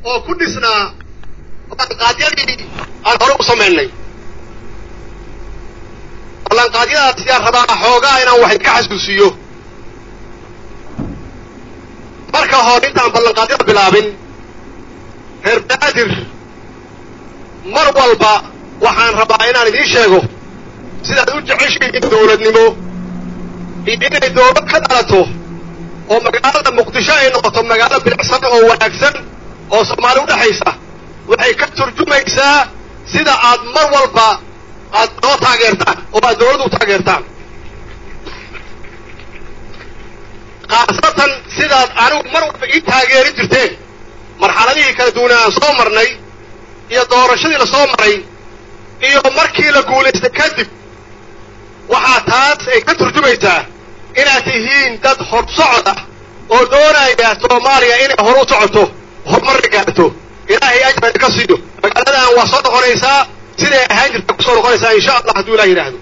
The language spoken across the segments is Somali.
oo ku dhisnaa ballanqaadyadii aan hore u samaynay ballanqaadyadaas yaan rabaa xoogaa inaan wax idka xasuusiyo marka hore intaan ballanqaadyada bilaabin reer banaadir mar walba waxaan rabaa inaan idiin sheego sidaad u jeceshihiin dowladnimo iyo inay dowlad ka dhalato oo magaalada muqdisho ay noqoto magaalo bilicsan oo wanaagsan oo soomaali u dhexaysa waxay ka turjumaysaa sida aad mar walba aad noo taageertaan oo aad dowladda u taageertaan khaasatan sidaad anigu mar walba ii taageeri jirteen marxaladihii kala duwana aan soo marnay iyo doorashadii la soo maray iyo markii la guulaystay kadib waxaa taas ay ka turjumaysaa inaad tihiin dad hor socod ah oo doonaya soomaaliya inay hor u socoto horumarna gaarto ilaahay ajran ka siiyo magaaladan waa soo noqonaysaa siday ahaan jirta kusoo noqonaysaa insha allah hadduu ilah yidhaahdo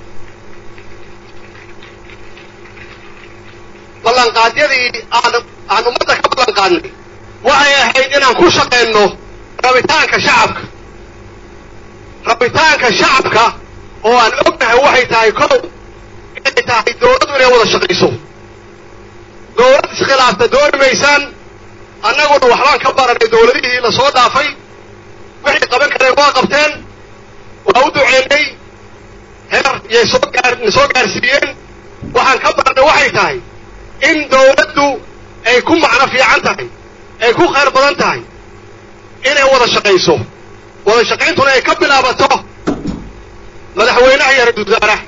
ballanqaadyadii aan aan ummadda ka ballanqaadnay waxay ahayd inaan ku shaqayno rabitaanka shacabka rabitaanka shacabka oo aan ognahay waxay tahay kow inay tahay dowladdu inay wada shaqayso dowlad iskhilaafta dooni maysaan annaguna waxbaan ka baranay dowladihii la soo dhaafay wixii qaban kareen waa qabteen waa u duceynay heer yay soo gaar na soo gaarsiiyeen waxaan ka baranay waxay tahay in dowladdu ay ku macno fiican tahay ay ku khayr badan tahay inay wada shaqayso wada shaqayntuna ay ka bilaabato madaxweynaha iyo ra-iisul wasaaraha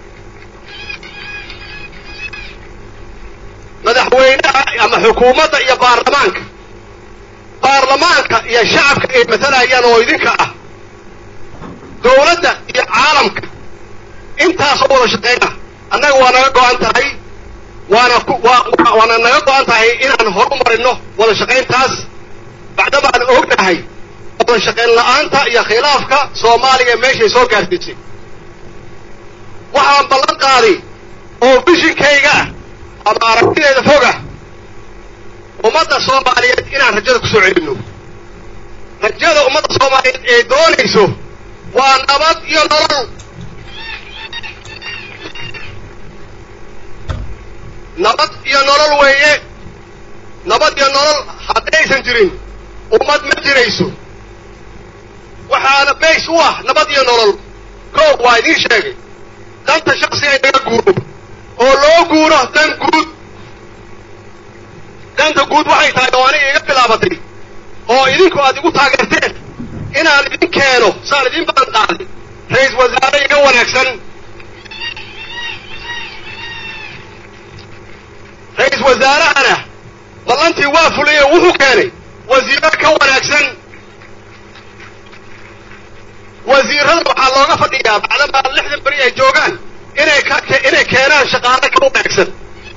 madaxweynaha ama xukuumadda iyo baarlamaanka baarlamaanka iyo shacabka ay matalayaan oo idinka ah dowladda iyo caalamka intaasoo wada shaqayna annaga waa naga go-an tahay waana ku waa waana naga go-an tahay inaan horu marino wada shaqayntaas bacdamaan ognahay wada shaqayn la-aanta iyo khilaafka soomaaliya meeshay soo gaarsiisay waxaan ballan qaaday oo bishinkayga ah ama aragtideeda foga ummadda soomaaliyeed inaan rajada ku soo celinno rajada ummadda soomaaliyeed ee doonayso waa nabad iyo nolol nabad iyo nolol weeye nabad iyo nolol haddaysan jirin ummad ma jirayso waxaana bays u ah nabad iyo nolol koob waa idiin sheegay danta shaksiga in laga guuro oo loo guuro dan guud danta guud waxay tahay oo aniga iga bilaabatay oo idinku aad igu taageerteen inaan idin keeno saan idin balan qaaday ra-isul wasaare iga wanaagsan ra-isul wasaarahana ballantii waa fulay oo wuxuu keenay wasiiro ka wanaagsan wasiirada waxaa looga fadhiyaa bacdamaa lixdan beri ay joogaan inay ka inay keenaan shaqaale ka wanaagsan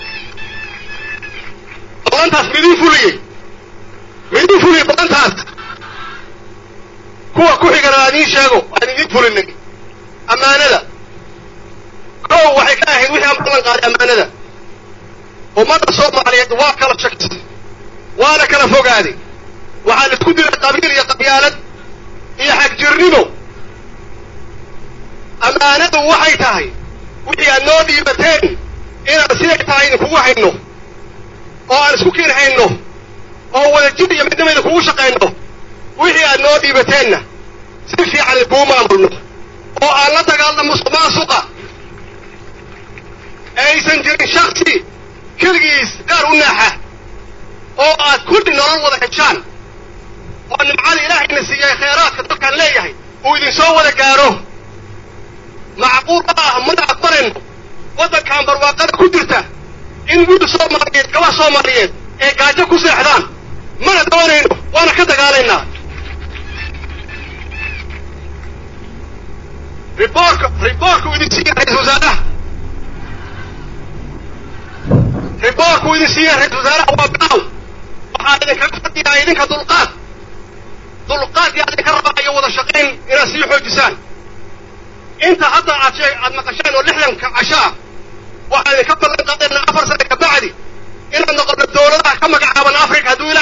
ballantaas midin fuliyey midin fuliyey ballantaas kuwa ku xigana aan idiin sheego aan idin fulinay ammaanada kow waxay ka ahayd wixii aan ballan qaaday ammaanada ummadda soomaaliyeed waa kala shakisay waana kala fogaaday waxaa la isku dilay qabiil iyo qabyaalad iyo xagjirnimo ammaanadu waxay tahay wixii aad noo dhiibateen inaan siday tahay idinkugu hayno oo aan isku kiin hayno oo wadajir iyo midnimo idinkugu shaqayno wixii aad noo dhiibateenna si fiican idinkuu maamulno oo aan la dagaalno musuq maasuqa aysan jirin shaksi keligiis gaar u naaxa oo aad kulli nolol wada heshaan oo nimcada ilaahayna siiyay khayraadka dadkaan leeyahay uu idinsoo wada gaaro macquul ma ah mana aqbalayno waddankan barwaaqada ku jirta in wiil soomaaliyeed gaba soomaaliyeed ee gaajo ku seexdaan mana doonayno waana ka dagaalaynaa riboorka riboorku idin siiya ra-isul wasaaraha riboorku idin siiya ra-isul wasaaraha waa baaw waxaa idinkaga fadhiyaa idinka dulqaad dulqaad yaa idinka rabaa iyo wada shaqayn inaad sii xoojisaan inta hadda aad shee aad maqasheen oo lixdanka casho ah waxaa idinka ballan qaadeenna afar sane ka bacdi inaad noqono dowladaha ka magacaaban africa hadduu